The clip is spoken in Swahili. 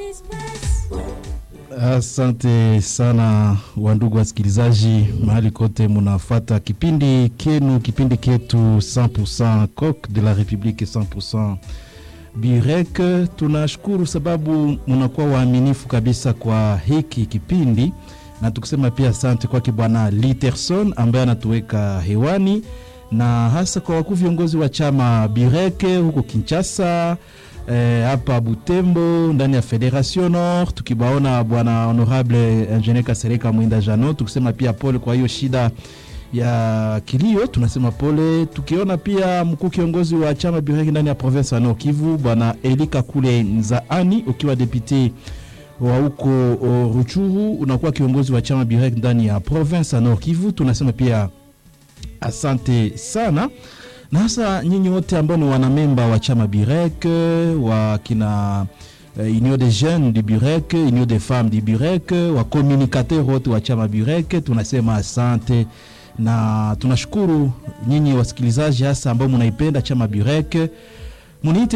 Asante sana wandugu wasikilizaji, mahali kote munafata kipindi kenu, kipindi ketu 100% Coq de la Republique 100% Birek. Tunashukuru sababu munakuwa waaminifu kabisa kwa hiki kipindi, na tukisema pia asante kwake Bwana Literson ambaye anatuweka hewani, na hasa kwa wakuu viongozi wa chama Birek huko Kinshasa hapa eh, Butembo ndani ya Federation Nord, tukibaona bwana honorable ingenier Kasereka Mwinda Jano, tukisema pia pole kwa hiyo shida ya kilio, tunasema pole. Tukiona pia mkuu kiongozi wa chama Bireki ndani ya province ya Nord Kivu bwana Elika Kule Nzaani, ukiwa depute wa huko Ruchuru, unakuwa kiongozi wa chama Bireki ndani ya province ya Nord Kivu, tunasema pia asante sana na hasa nyinyi wote ambao ni wanamemba wa chama Birek wa kina uh, Union des jeunes du Birek, Union des femmes du Birek, wa communicateur wote wa chama Birek, tunasema asante na tunashukuru nyinyi wasikilizaji hasa ambao munaipenda chama Birek muniite